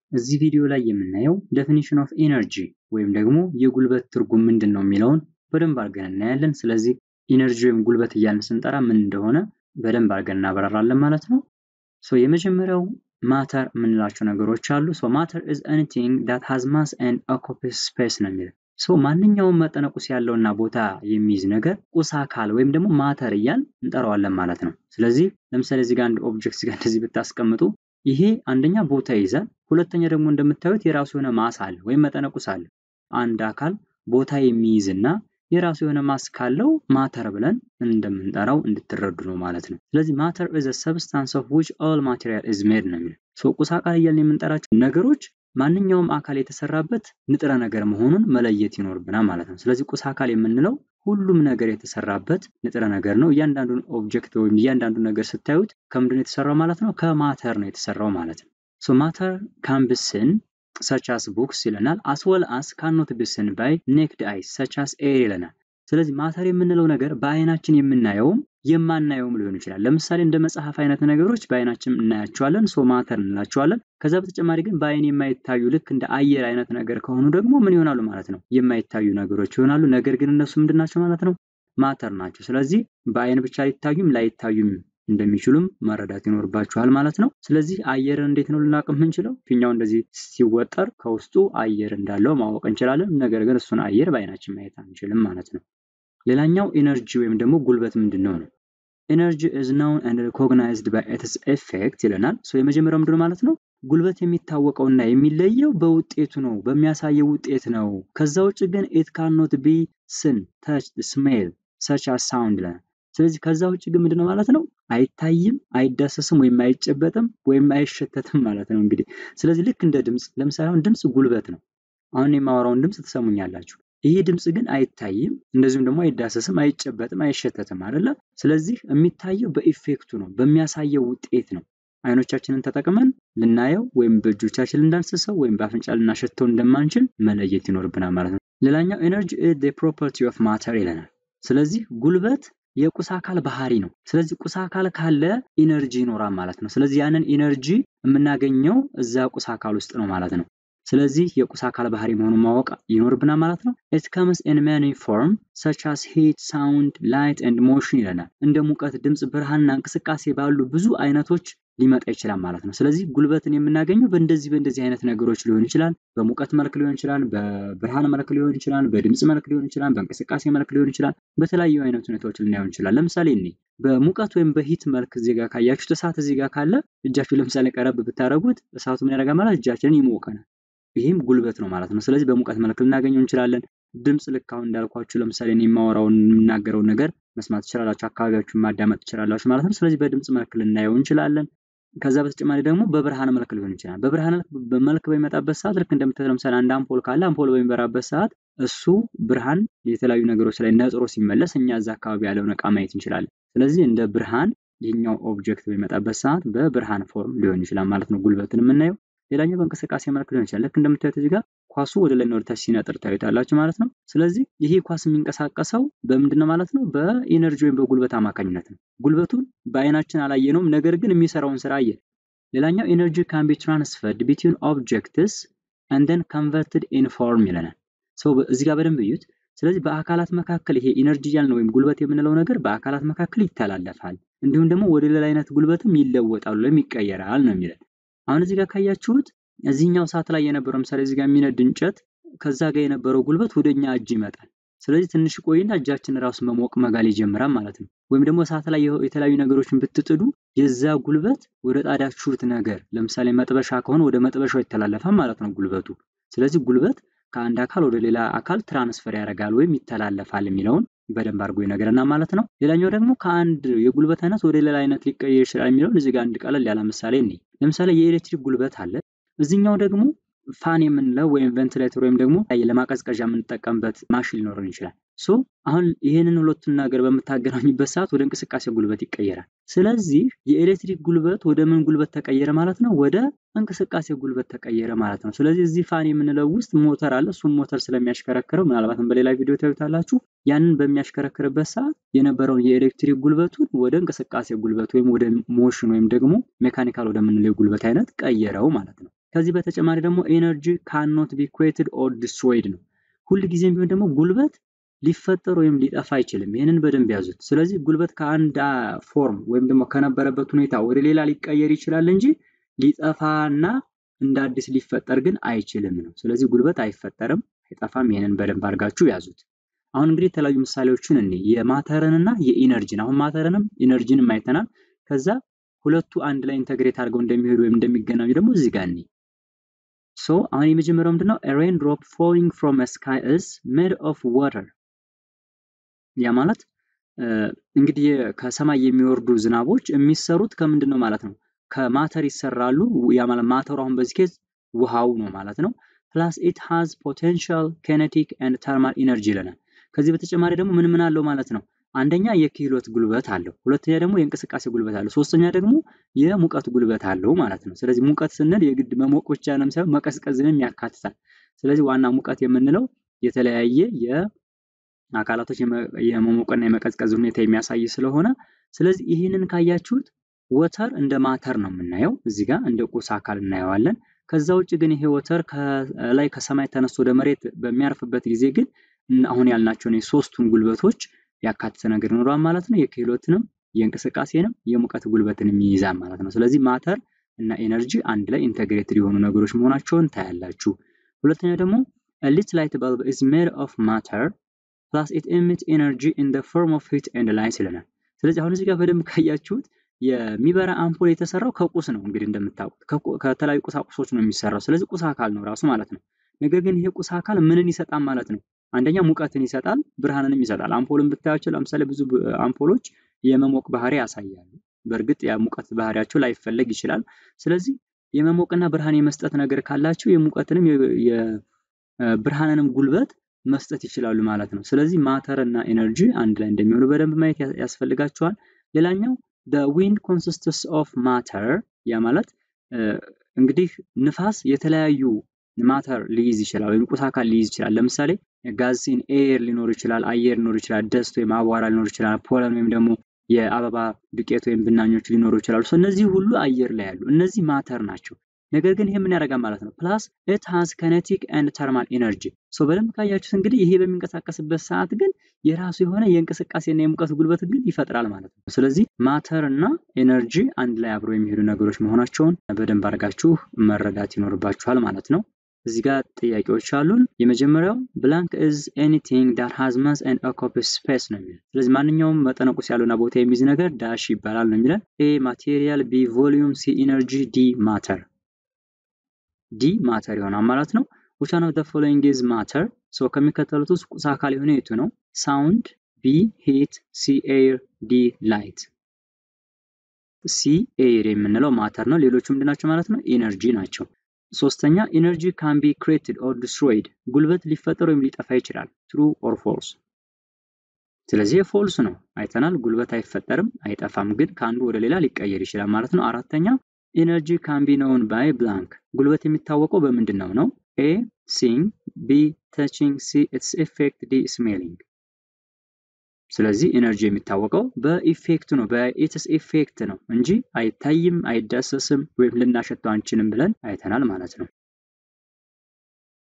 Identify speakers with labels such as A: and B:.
A: እዚህ ቪዲዮ ላይ የምናየው ዴፊኒሽን ኦፍ ኢነርጂ ወይም ደግሞ የጉልበት ትርጉም ምንድን ነው የሚለውን በደንብ አድርገን እናያለን። ስለዚህ ኢነርጂ ወይም ጉልበት እያልን ስንጠራ ምን እንደሆነ በደንብ አድርገን እናበራራለን ማለት ነው። ሶ የመጀመሪያው ማተር የምንላቸው ነገሮች አሉ። ሶ ማተር ኢዝ ኤኒቲንግ ዳት ሃዝ ማስ ኤንድ ኦኩፓይስ ስፔስ ነው የሚለው። ሶ ማንኛውም መጠነ ቁስ ያለውና ቦታ የሚይዝ ነገር ቁስ አካል ወይም ደግሞ ማተር እያል እንጠራዋለን ማለት ነው። ስለዚህ ለምሳሌ እዚህ ጋር አንድ ኦብጀክት እዚህ ጋር እንደዚህ ብታስቀምጡ ይሄ አንደኛ ቦታ ይይዛል፣ ሁለተኛ ደግሞ እንደምታዩት የራሱ የሆነ ማስ አለ ወይም መጠነ ቁስ አለ። አንድ አካል ቦታ የሚይዝና የራሱ የሆነ ማስ ካለው ማተር ብለን እንደምንጠራው እንድትረዱ ነው ማለት ነው። ስለዚህ ማተር ኢዝ ሰብስታንስ ኦፍ ዊች ኦል ማቴሪያል ኢዝ ሜድ ነው የሚለው። ሶ ቁስ አካል እያልን የምንጠራቸው ነገሮች ማንኛውም አካል የተሰራበት ንጥረ ነገር መሆኑን መለየት ይኖርብናል ማለት ነው። ስለዚህ ቁስ አካል የምንለው ሁሉም ነገር የተሰራበት ንጥረ ነገር ነው። እያንዳንዱን ኦብጀክት ወይም እያንዳንዱን ነገር ስታዩት ከምንድን ነው የተሰራው ማለት ነው? ከማተር ነው የተሰራው ማለት ነው። ሶ ማተር ካን ቢ ሲን ሰች አስ ቡክስ ይለናል። አስ ወል አስ ካኖት ቢ ሲን ባይ ኔክድ አይስ ሰች አስ ኤር ይለናል። ስለዚህ ማተር የምንለው ነገር በአይናችን የምናየውም የማናየውም ሊሆን ይችላል። ለምሳሌ እንደ መጽሐፍ አይነት ነገሮች በአይናችን እናያቸዋለን፣ ሶ ማተር እንላቸዋለን። ከዛ በተጨማሪ ግን በአይን የማይታዩ ልክ እንደ አየር አይነት ነገር ከሆኑ ደግሞ ምን ይሆናሉ ማለት ነው? የማይታዩ ነገሮች ይሆናሉ። ነገር ግን እነሱ ምንድን ናቸው ማለት ነው? ማተር ናቸው። ስለዚህ በአይን ብቻ ሊታዩም ላይታዩም እንደሚችሉም መረዳት ይኖርባችኋል ማለት ነው። ስለዚህ አየርን እንዴት ነው ልናውቅ የምንችለው? ፊኛው እንደዚህ ሲወጠር ከውስጡ አየር እንዳለው ማወቅ እንችላለን። ነገር ግን እሱን አየር በአይናችን ማየት አንችልም ማለት ነው። ሌላኛው ኢነርጂ ወይም ደግሞ ጉልበት ምንድን ነው ነው ኢነርጂ ኢዝ ናውን ኤንድ ሪኮግናይዝድ ባይ ኢትስ ኤፌክት ይለናል። ሶ የመጀመሪያው ምንድን ነው ማለት ነው? ጉልበት የሚታወቀውና የሚለየው በውጤቱ ነው፣ በሚያሳየው ውጤት ነው። ከዛ ውጭ ግን ኢት ካኖት ቢ ስን ተች ስሜል ሰች አስ ሳውንድ ይለናል። ስለዚህ ከዛ ውጭ ግን ምንድን ነው ማለት ነው? አይታይም፣ አይዳሰስም፣ ወይም አይጨበጥም፣ ወይም አይሸተትም ማለት ነው እንግዲህ። ስለዚህ ልክ እንደ ድምፅ፣ ለምሳሌ አሁን ድምፅ ጉልበት ነው። አሁን የማወራውን ድምፅ ትሰሙኛላችሁ። ይህ ድምፅ ግን አይታይም፣ እንደዚሁም ደግሞ አይዳሰስም፣ አይጨበጥም፣ አይሸተትም አይደለ? ስለዚህ የሚታየው በኢፌክቱ ነው፣ በሚያሳየው ውጤት ነው። አይኖቻችንን ተጠቅመን ልናየው ወይም በእጆቻችን ልንዳስሰው ወይም በአፍንጫ ልናሸተው እንደማንችል መለየት ይኖርብናል ማለት ነው። ሌላኛው ኤነርጂ ኢዝ ዘ ፕሮፐርቲ ኦፍ ማተር ይለናል። ስለዚህ ጉልበት የቁስ አካል ባህሪ ነው። ስለዚህ ቁስ አካል ካለ ኢነርጂ ይኖራል ማለት ነው። ስለዚህ ያንን ኢነርጂ የምናገኘው እዛ ቁስ አካል ውስጥ ነው ማለት ነው። ስለዚህ የቁስ አካል ባህሪ መሆኑን ማወቅ ይኖርብናል ማለት ነው። ኢት ከምስ ኢን ማኒ ፎርም ሰች አስ ሂት፣ ሳውንድ፣ ላይት ኤንድ ሞሽን ይለናል። እንደ ሙቀት፣ ድምፅ፣ ብርሃንና እንቅስቃሴ ባሉ ብዙ አይነቶች ሊመጣ ይችላል ማለት ነው። ስለዚህ ጉልበትን የምናገኘው በእንደዚህ በእንደዚህ አይነት ነገሮች ሊሆን ይችላል። በሙቀት መልክ ሊሆን ይችላል፣ በብርሃን መልክ ሊሆን ይችላል፣ በድምፅ መልክ ሊሆን ይችላል፣ በእንቅስቃሴ መልክ ሊሆን ይችላል። በተለያዩ አይነት ሁኔታዎች ልናየው እንችላል። ለምሳሌ እኔ በሙቀት ወይም በሂት መልክ እዚህ ጋር ካያችሁት እሳት እዚህ ጋር ካለ እጃችሁ ለምሳሌ ቀረብ ብታደረጉት እሳቱ ምን ያደርጋል ማለት እጃችንን ይሞቀናል። ይህም ጉልበት ነው ማለት ነው። ስለዚህ በሙቀት መልክ ልናገኘው እንችላለን። ድምፅ ልክ አሁን እንዳልኳችሁ ለምሳሌ እኔ የማወራውን የምናገረውን ነገር መስማት ትችላላችሁ፣ አካባቢያችሁን ማዳመጥ ትችላላችሁ ማለት ነው። ስለዚህ በድምፅ መልክ ልናየው እንችላለን። ከዛ በተጨማሪ ደግሞ በብርሃን መልክ ሊሆን ይችላል። በብርሃን መልክ በሚመጣበት ሰዓት ልክ እንደምታዩት ለምሳሌ አንድ አምፖል ካለ አምፖል በሚበራበት ሰዓት እሱ ብርሃን የተለያዩ ነገሮች ላይ ነጥሮ ሲመለስ እኛ እዛ አካባቢ ያለውን እቃ ማየት እንችላለን። ስለዚህ እንደ ብርሃን ይህኛው ኦብጀክት በሚመጣበት ሰዓት በብርሃን ፎርም ሊሆን ይችላል ማለት ነው ጉልበትን የምናየው። ሌላኛው በእንቅስቃሴ መልክ ሊሆን ይችላል። ልክ እንደምታዩት እዚህ ጋር ኳሱ ወደ ላይ ወደ ታች ሲነጥር ታዩታላችሁ ማለት ነው። ስለዚህ ይሄ ኳስ የሚንቀሳቀሰው በምንድን ነው ማለት ነው? በኢነርጂ ወይም በጉልበት አማካኝነት ነው። ጉልበቱን በአይናችን አላየነውም፣ ነገር ግን የሚሰራውን ስራ አየን። ሌላኛው ኢነርጂ ካን ቢ ትራንስፈርድ ቢትዊን ኦብጀክትስ ኤንድ ዘን ኮንቨርትድ ኢን ፎርም ይለናል። ሰው እዚህ ጋር በደንብ እዩት። ስለዚህ በአካላት መካከል ይሄ ኢነርጂ እያልን ወይም ጉልበት የምንለው ነገር በአካላት መካከል ይተላለፋል፣ እንዲሁም ደግሞ ወደ ሌላ አይነት ጉልበትም ይለወጣሉ ወይም ይቀየራል ነው የሚለን። አሁን እዚህ ጋር ካያችሁት እዚህኛው ሰዓት ላይ የነበረው ምሳሌ እዚህ ጋር የሚነድ እንጨት ከዛ ጋር የነበረው ጉልበት ወደ እኛ እጅ ይመጣል። ስለዚህ ትንሽ ቆይና እጃችን ራሱ መሞቅ መጋል ይጀምራል ማለት ነው። ወይም ደግሞ እሳት ላይ የተለያዩ ነገሮችን ብትጥዱ የዛ ጉልበት ወደ ጣዳችሁት ነገር ለምሳሌ መጥበሻ ከሆነ ወደ መጥበሻው ይተላለፋል ማለት ነው ጉልበቱ። ስለዚህ ጉልበት ከአንድ አካል ወደ ሌላ አካል ትራንስፈር ያደርጋል ወይም ይተላለፋል የሚለውን በደንብ አድርጎ ይነግረናል ማለት ነው። ሌላኛው ደግሞ ከአንድ የጉልበት አይነት ወደ ሌላ አይነት ሊቀየር ይችላል የሚለውን እዚህ ጋር አንድ ቀለል ያለ ምሳሌ እኔ ለምሳሌ የኤሌክትሪክ ጉልበት አለ። እዚህኛው ደግሞ ፋን የምንለው ወይም ቬንቲሌተር ወይም ደግሞ ለማቀዝቀዣ የምንጠቀምበት ማሽን ሊኖረን ይችላል። ሶ አሁን ይህንን ሁለቱን ነገር በምታገናኙበት ሰዓት ወደ እንቅስቃሴ ጉልበት ይቀየራል። ስለዚህ የኤሌክትሪክ ጉልበት ወደ ምን ጉልበት ተቀየረ ማለት ነው? ወደ እንቅስቃሴ ጉልበት ተቀየረ ማለት ነው። ስለዚህ እዚህ ፋን የምንለው ውስጥ ሞተር አለ። እሱም ሞተር ስለሚያሽከረክረው ምናልባትም በሌላ ቪዲዮ ታዩታላችሁ። ያንን በሚያሽከረክርበት ሰዓት የነበረውን የኤሌክትሪክ ጉልበቱን ወደ እንቅስቃሴ ጉልበት ወይም ወደ ሞሽን ወይም ደግሞ ሜካኒካል ወደምንለው የጉልበት አይነት ቀየረው ማለት ነው። ከዚህ በተጨማሪ ደግሞ ኤነርጂ ካኖት ቢ ክሬትድ ኦር ዲስትሮይድ ነው። ሁል ጊዜም ቢሆን ደግሞ ጉልበት ሊፈጠር ወይም ሊጠፋ አይችልም። ይህንን በደንብ ያዙት። ስለዚህ ጉልበት ከአንድ ፎርም ወይም ደግሞ ከነበረበት ሁኔታ ወደ ሌላ ሊቀየር ይችላል እንጂ ሊጠፋና እንደ አዲስ ሊፈጠር ግን አይችልም ነው። ስለዚህ ጉልበት አይፈጠርም፣ አይጠፋም። ይህንን በደንብ አድርጋችሁ ያዙት። አሁን እንግዲህ የተለያዩ ምሳሌዎችን እኔ የማተርንና የኢነርጂን አሁን ማተርንም ኢነርጂንም አይተናል። ከዛ ሁለቱ አንድ ላይ ኢንተግሬት አድርገው እንደሚሄዱ ወይም እንደሚገናኙ ደግሞ እዚህ ጋር እኔ ሶ አሁን የመጀመሪያው ምንድነው? ሬን ድሮፕ ፎሊንግ ፍሮም ስካይ ኢዝ ሜድ ኦፍ ዋተር። ያ ማለት እንግዲህ ከሰማይ የሚወርዱ ዝናቦች የሚሰሩት ከምንድን ነው ማለት ነው? ከማተር ይሰራሉ። ያ ማለት ማተሩ አሁን በዚህ ኬዝ ውሃው ነው ማለት ነው። ፕላስ ኢት ሃዝ ፖቴንሻል ኬኔቲክ ኤንድ ተርማል ኢነርጂ ይለናል። ከዚህ በተጨማሪ ደግሞ ምን ምን አለው ማለት ነው? አንደኛ የክህሎት ጉልበት አለው፣ ሁለተኛ ደግሞ የእንቅስቃሴ ጉልበት አለው፣ ሶስተኛ ደግሞ የሙቀት ጉልበት አለው ማለት ነው። ስለዚህ ሙቀት ስንል የግድ መሞቅ ብቻ ነው ሳይሆን መቀዝቀዝንም ያካትታል። ስለዚህ ዋና ሙቀት የምንለው የተለያየ የአካላቶች የመሞቅና የመቀዝቀዝ ሁኔታ የሚያሳይ ስለሆነ ስለዚህ ይህንን ካያችሁት ወተር እንደ ማተር ነው የምናየው እዚህ ጋር እንደ ቁስ አካል እናየዋለን። ከዛ ውጭ ግን ይሄ ወተር ከላይ ከሰማይ ተነስቶ ወደ መሬት በሚያርፍበት ጊዜ ግን አሁን ያልናቸውን የሶስቱን ጉልበቶች ያካተተ ነገር ይኖረዋል ማለት ነው። የክህሎትንም የእንቅስቃሴንም የሙቀት ጉልበትንም ይይዛል ማለት ነው። ስለዚህ ማተር እና ኤነርጂ አንድ ላይ ኢንተግሬትድ የሆኑ ነገሮች መሆናቸውን ታያላችሁ። ሁለተኛ ደግሞ ሊት ላይት በልብ ኢዝ ሜድ ኦፍ ማተር ፕላስ ኢት ኤሚት ኤነርጂ ኢን ዘ ፎርም ኦፍ ሂት ኤንድ ላይት ይለናል። ስለዚህ አሁን እዚህ ጋር በደንብ ካያችሁት የሚበራ አምፖል የተሰራው ከቁስ ነው። እንግዲህ እንደምታውቁት ከተለያዩ ቁሳቁሶች ነው የሚሰራው። ስለዚህ ቁስ አካል ነው ራሱ ማለት ነው። ነገር ግን ይሄ ቁስ አካል ምንን ይሰጣል ማለት ነው? አንደኛ ሙቀትን ይሰጣል፣ ብርሃንንም ይሰጣል። አምፖልን ብታያቸው ለምሳሌ ብዙ አምፖሎች የመሞቅ ባህሪ ያሳያሉ። በእርግጥ የሙቀት ባህሪያቸው ላይፈለግ ይችላል። ስለዚህ የመሞቅና ብርሃን የመስጠት ነገር ካላቸው የሙቀትንም የብርሃንንም ጉልበት መስጠት ይችላሉ ማለት ነው። ስለዚህ ማተር እና ኤነርጂ አንድ ላይ እንደሚሆኑ በደንብ ማየት ያስፈልጋቸዋል። ሌላኛው ዊንድ ኮንሲስትስ ኦፍ ማተር ያ ማለት እንግዲህ ንፋስ የተለያዩ ማተር ሊይዝ ይችላል ወይም ቁስ አካል ሊይዝ ይችላል። ለምሳሌ ጋዝን ኤር ሊኖር ይችላል፣ አየር ሊኖር ይችላል፣ ደስት ወይም አቧራ ሊኖር ይችላል፣ ፖለን ወይም ደግሞ የአበባ ዱቄት ወይም ብናኞች ሊኖሩ ይችላሉ። እነዚህ ሁሉ አየር ላይ ያሉ እነዚህ ማተር ናቸው። ነገር ግን ይሄ ምን ያደርጋል ማለት ነው? ፕላስ ኢት ሃዝ ከኔቲክ ኤንድ ተርማል ኢነርጂ። ሶ በደንብ ካያችሁት እንግዲህ ይሄ በሚንቀሳቀስበት ሰዓት ግን የራሱ የሆነ የእንቅስቃሴና የሙቀት ጉልበት ግን ይፈጥራል ማለት ነው። ስለዚህ ማተር እና ኤነርጂ አንድ ላይ አብረው የሚሄዱ ነገሮች መሆናቸውን በደንብ አድርጋችሁ መረዳት ይኖርባችኋል ማለት ነው። እዚህ ጋር ጥያቄዎች አሉን። የመጀመሪያው ብላንክ ኢዝ ኤኒቲንግ ዳት ሃዝ ማስ ኤንድ ኦኩፓይስ ስፔስ ነው የሚለን። ስለዚህ ማንኛውም መጠነ ቁስ ያለውና ቦታ የሚይዝ ነገር ዳሽ ይባላል ነው የሚለን። ኤ ማቴሪያል፣ ቢ ቮሊዩም፣ ሲ ኢነርጂ፣ ዲ ማተር። ዲ ማተር ይሆናል ማለት ነው። which one of the following is matter ሶ ከሚከተሉት ውስጥ ቁስ አካል የሆነ የቱ ነው? ሳውንድ፣ ቢ ሂት፣ ሲ ኤር፣ ዲ ላይት። ሲ ኤር የምንለው ማተር ነው። ሌሎቹ ምንድናቸው ማለት ነው? ኢነርጂ ናቸው። ሶስተኛ ኢነርጂ ካን ቢ ክሬትድ ኦር ዲስትሮይድ ጉልበት ሊፈጠር ወይም ሊጠፋ ይችላል። ትሩ ኦር ፎልስ። ስለዚህ ፎልስ ነው አይተናል። ጉልበት አይፈጠርም አይጠፋም፣ ግን ከአንዱ ወደ ሌላ ሊቀየር ይችላል ማለት ነው። አራተኛ ኢነርጂ ካን ቢ ነውን ባይ ብላንክ ጉልበት የሚታወቀው በምንድን ነው ነው? ኤ ሲንግ፣ ቢ ተቺንግ፣ ሲ ኢትስ ኢፌክት፣ ዲ ስሜሊንግ። ስለዚህ ኢነርጂ የሚታወቀው በኢፌክት ነው በኢትስ ኢፌክት ነው እንጂ አይታይም፣ አይዳሰስም ወይም ልናሸተው አንችልም ብለን አይተናል ማለት ነው።